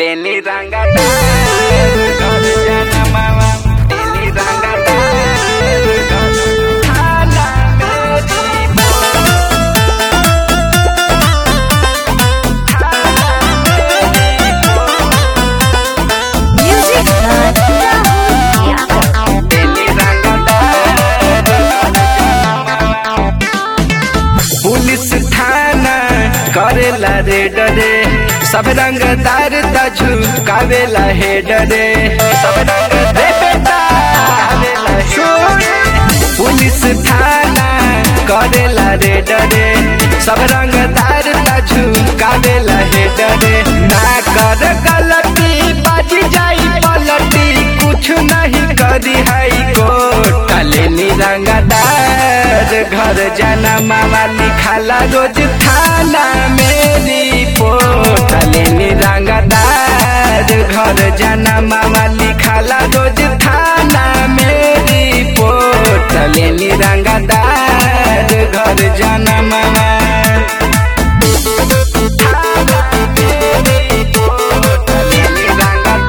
Teni rangata, God jana mama. Teni rangata, God hala meri mo. Hala meri mo. Music Hut Rahul Teni rangata, God jana mama. Police थाना करेला रे डरे सब रंगदार त झुकावेला हे डरे सब रंग रे बेटा सुन पुलिस थाना करेला रे डरे सब रंगदार त झुकावेला हे डरे ना कर गलती बाजी जाई पलटी कुछ नहीं करी है कोर्ट काले निरंगदार घर जाना मामा लिखाला रोज थाना मेरी पोट काले निरंगदार घर जाना मामा लिखाला रोज थाना मेरी पोट काले निरंगदार घर जाना मामा थाना मेरी पोट काले निरंगदार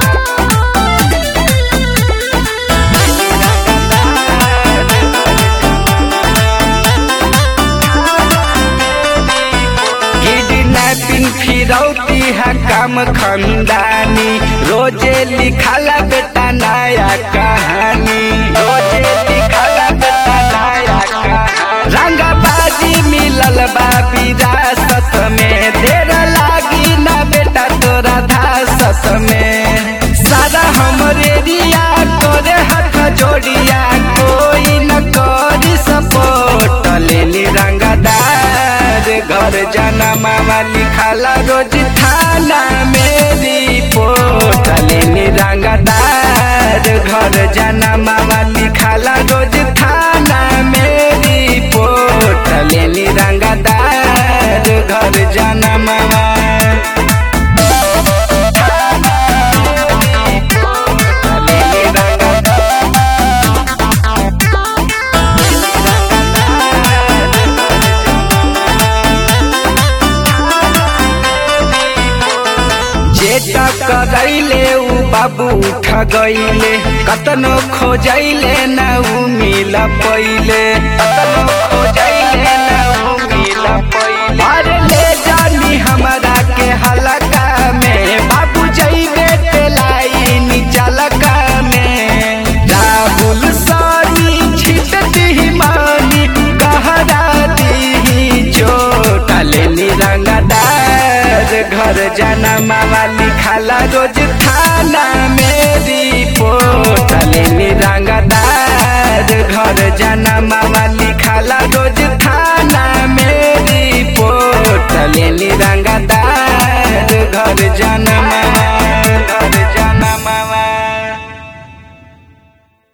किडनैपिंग फिरौती है काम खंदानी रोजे लिखाला बेटा नया कहानी रोजे लिखाला बेटा नया कहानी रंगबाजी मिलल बा विरासत में देर लागी ना बेटा तोरा धासत में सारा हमरे रिया करे हाथ जोड़िया कोई न करी सपोर्ट लेनी रंगदार घर जाना मामा लिखाला रोज थाना मेरी पोट लेनी रंगदार घर जाना मामा लिखाला रोज थाना मेरी पोट लेनी रंगदार घर जाना मामा जेटा करैले उ बाबू उठ गईले कतनो खोजैले न उ मिल पहिले कतनो खोजैले न उ मिल पहिले अरे ले जानी हमरा के हलका में बाबू जइबे तेलाई निचलका में राहुल सानी छिट दी मानी कहरा दी चोट लेनी रंगदार घर जाना मामा लिखाला रोज थाना मेरी पोट लेनी रंगदार घर जाना मामा लिखाला रोज थाना मेरी पोट लेनी रंगदार घर जाना